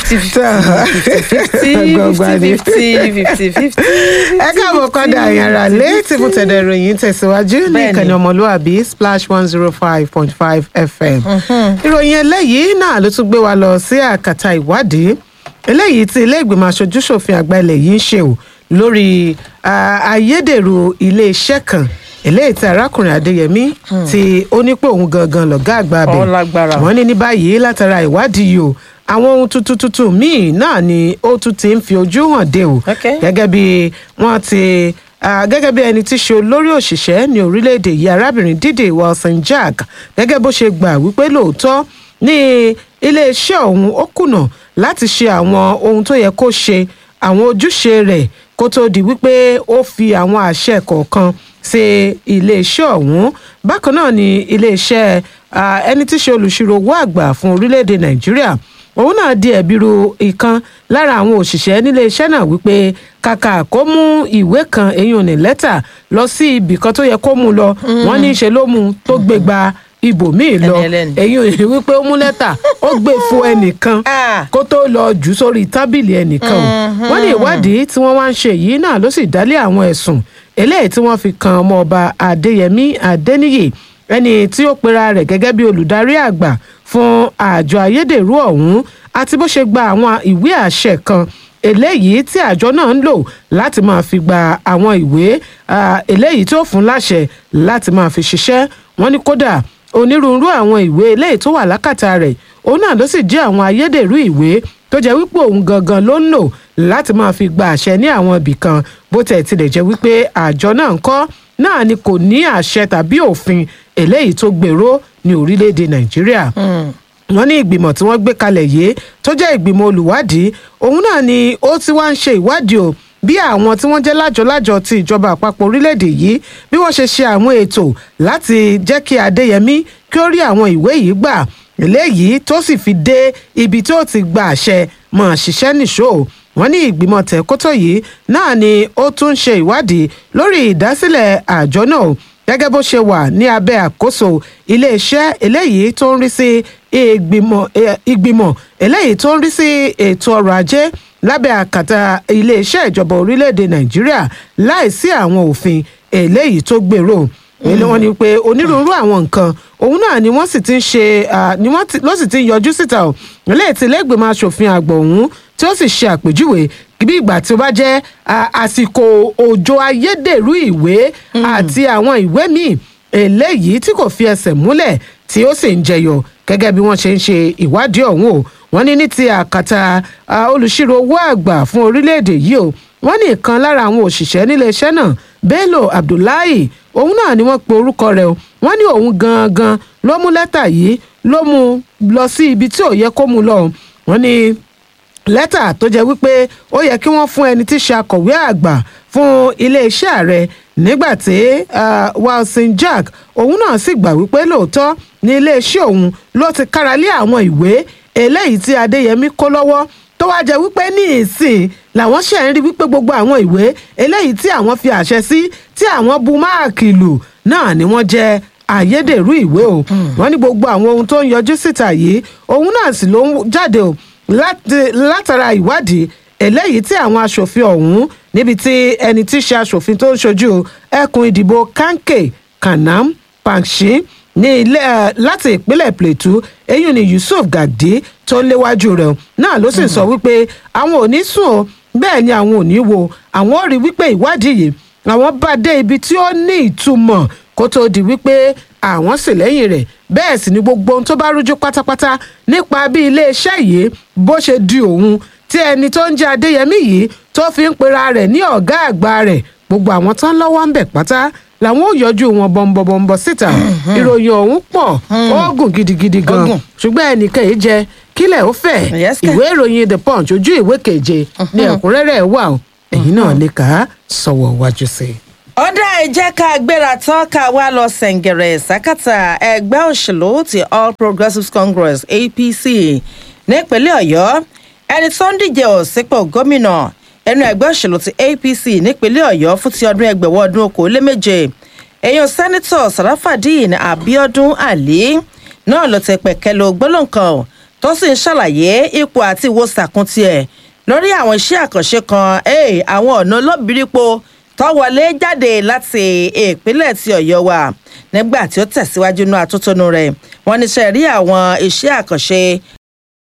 fifty fifty Gbọ̀ngbà ni. fifty fifty fifty. ẹ káàbọ̀ padà àyànrà létí fún tẹ̀dẹ̀ ìròyìn tẹ̀síwájú ní Bẹ́ẹ̀ni. ìkànnì ọmọlúwàbí splash one zero five point five fm. ìròyìn eléyìí náà ló tún gbé wa lọ sí àkàtà ìwádìí eléyìí tí ilé ìgbìmọ̀ aṣojúṣòfin àgbà ilẹ̀ yìí ń ṣe o lórí ah, ayédèrú iléeṣẹ́ kan eléyìí tí arákùnrin adéyẹmí tí ó ní pé òun gangan lọ̀gá àgbà abẹ Ó lágbára. wọ́n ní ní báyìí látara ìwádìí yìí o àwọn ohun tuntun tuntun míì náà ni ó tún ti ń fi ojú hàn dé o Okay. gẹ́gẹ́ bí wọ́n ti ah, gẹ́gẹ́ bí ẹni tí ṣe olórí òṣìṣẹ́ ní orílẹ̀-èdè yìí arábìnrin dídè wilson jack gẹ́gẹ́ bó ṣe gbà wípé lóòótọ́ ní iléeṣẹ́ ọ̀hún ó kùnà láti ṣe àwọn ohun tó yẹ kó ṣe àwọn ojúṣe rẹ̀ kó tó di wípé ó fi àwọn àṣẹ kọ̀ọ̀kan sí iléeṣẹ́ ọ̀hún bákan náà ni iléeṣẹ́ ah, ẹni tí ṣe olùṣirò owó àgbà fún orílẹ̀-èdè nàìjíríà òun náà di ẹ̀bi ru ìkan lára àwọn òṣìṣẹ́ nílé iṣẹ́ náà wípé kàkà kó mú ìwé kan eyín òní lẹ́tà lọ sí ibì kan tó yẹ kó mú lọ wọ́n ní í ṣe ló mú un tó gbé gba ibòmíì lọ Ẹni ẹlẹ́ni. eyín òní wípé ó mú lẹ́tà ó gbé fún ẹnìkan Ah. kó tó lọ jù ú sórí tábìlì ẹnìkan o wọ́n ní ìwádìí tí wọ́n wá ń ṣe yìí náà ló sì dálé àwọn ẹ̀sùn eléyìí tí wọ́n fi kan ọmọọba adéyẹmí adéníyì ẹni tí ó pera rẹ̀ gẹ́gẹ́ bí olùdarí àgbà fún àjọ ayédèrú ọ̀hún àti bó ṣe gba àwọn ìwé àṣẹ kan eléyìí tí àjọ náà ń lò láti máa fi gba àwọn ìwé ah, eléyìí tó fún láṣẹ láti máa fi ṣiṣẹ́ wọ́n ní kódà onírúurú àwọn ìwé eléyìí tó wà lákàtà rẹ̀ òun náà ló sì jẹ́ àwọn ayédèrú ìwé tó jẹ́ wípé òun gangan ló ń lò láti máa fi gba àṣẹ ní àwọn ibì kan bó tẹ̀ tilẹ̀ jẹ́ wípé àjọ náà ń kọ́ náà ni kò ní àṣẹ tàbí òfin eléyìí tó gbèrò ní orílẹ̀-èdè nàìjíríà wọ́n ní ìgbìmọ̀ tí wọ́n gbé kalẹ̀ yìí tó jẹ́ ìgbìmọ̀ olùwádìí òun náà ni ó ti wá ń ṣe ìwádìí o bí àwọn tí wọ́n jẹ́ lájọ-lájọ ti ìjọba àpapọ̀ orílẹ̀-èdè yìí bí wọ́n ṣe ṣe àwọn ètò láti jẹ́ kí adéyẹmí kí ó rí àwọn ìwé yìí gbà eléyìí tó sì fi dé ibi tó ti gba àṣẹ mọ̀ ṣiṣẹ́ nìṣó wọ́n ní ìgbìmọ̀ tẹ̀kótó yìí náà ni ó tún ń ṣe ìwádìí lórí ìdásílẹ̀ àjọ náà gẹ́gẹ́ bó ṣe wà ní abẹ́ àkóso iléeṣẹ́ eléyìí tó ń rí sí ìgbìmọ̀ eh, ìgbìmọ̀ eléyìí tó ń rí sí ètò ọrọ̀ ajé lábẹ́ àkàtà iléeṣẹ́ ìjọba orílẹ̀-èdè nàìjíríà láìsí àwọn òfin eléyìí tó gbèrò èlé wọn ni pé onírúurú àwọn nǹkan òun náà ni wọ́n sì ti ń ṣe ah, ni wọ́n ti- ló sì ti ń yọjú síta o eléyìí tí lẹ́gbẹ̀mọ aṣòfin àgbà ọ̀hún tí ó sì ṣe àpèjúwe bí ìgbà tí ó bá jẹ́ ah, àsìkò òjò ayédèrú ìwé àti àwọn ìwé míì eléyìí tí kò fi ẹsẹ̀ múlẹ̀ tí ó sì ń jẹyọ gẹ́gẹ́ bí wọ́n ṣe ń ṣe ìwádìí ọ̀hún o wọ́n ní ní ti àkàtà ah, olùṣirò owó àgbà fún orílẹ̀-èdè yìí o wọ́n ní ìkan lára àwọn òṣìṣẹ́ níléeṣẹ́ náà bello abdullahi òun náà ni wọ́n pe orúkọ rẹ̀ o wọ́n ní òun gangan ló mú lẹ́tà yìí ló mú un lọ sí ibi tí ò yẹ kó mú un lọ wọ́n ní lẹ́tà tó jẹ́ wípé ó yẹ kí wọ́n fún ẹni tí ṣe akọ̀wé àgbà fún iléeṣẹ́ ààrẹ nígbà tí ah, wilson jack òun náà sì gbà wípé lóòótọ́ ní iléeṣẹ́ òun ló ti kára lé àwọn ìwé eléyìí tí adéyẹmí kó lọ́wọ́ tó wáá jẹ́ wípé ní ìsìn làwọn ṣe ń rí wípé gbogbo àwọn ìwé eléyìí tí àwọn fi àṣẹ sí tí àwọn bu máàkì lù náà ni wọ́n jẹ́ ayédèrú ìwé o wọ́n ní gbogbo àwọn ohun tó ń yọjú síta yìí òun náà sì ló ń jáde o láti- látara ìwádìí eléyìí tí àwọn aṣòfin ọ̀hún níbi tí ẹni tí í ṣe aṣòfin tó ń ṣojú ẹkùn ìdìbò kanke kanam panshi ní ilé ẹ láti ìpínlẹ̀ plateau eyín ni yusuf gàdí tó ń léwájú rẹ̀ náà ló sì sọ wípé àwọn ò ní sùn o bẹ́ẹ̀ ni àwọn ò ní wo àwọn ò rí wípé ìwádìí yìí àwọn bá dé ibi tí ó ní ìtumọ̀ kó tóó di wípé àwọn sì lẹ́yìn rẹ̀ bẹ́ẹ̀ sì ni gbogbo ohun tó bá rújú pátápátá nípa bí iléeṣẹ́ yìí bó ṣe di òun tí ẹni tó ń jẹ́ adéyẹmí yìí tó fi ń pera rẹ̀ ní ọ̀gá àgbà rẹ̀ gbogbo àwọn tán lọ́wọ́ ń bẹ̀ pátá làwọn ò yọjú wọn bọ̀m̀bọ̀m̀bọ̀ síta ìròyìn ọ̀hún pọ̀ ó gùn gidigidi Ó gan gùn. ṣùgbọ́n ẹnìkan yìí jẹ kílẹ̀ ó fẹ̀ Yes, kẹ̀. ìwé ìròyìn the punch ojú ìwé keje ní ẹ̀kúnrẹ́rẹ́ ẹ̀ wà o ẹ̀yin náà lè kà á sọ̀wọ́ wájú sí i. ọ̀dà ìjẹ́ ká gbéra tán ká wá lọ sẹ̀ǹgẹ̀rẹ̀ sákàtà ẹgbẹ́ òṣèlú ti all progressives congress apc nípínlẹ̀ ọ̀yọ́ ẹni tó ń díje ò sípò gómìnà ẹnu ẹgbẹ́ òṣèlú ti apc nípínlẹ̀ ọ̀yọ́ fún ti ọdún ẹgbẹ̀wọ̀ ọdún okòóléméje èèyàn sẹ́nitọ̀ sàràfàdín abiodun ali náà ló ti pẹ̀kẹ́ lo gbólóǹkan tó sì ń ṣàlàyé ipò àti ìwòsàkùn tiẹ̀ lórí àwọn iṣẹ́ àkànṣe kan eh, àwọn ọ̀nà olóbìrípo tó wọlé jáde láti ìpínlẹ̀ ti ọ̀yọ́ wa nígbà tí ó tẹ̀síwájú inú atótónu rẹ̀ wọ́n níṣẹ́ rí àwọn iṣẹ́ àkànṣe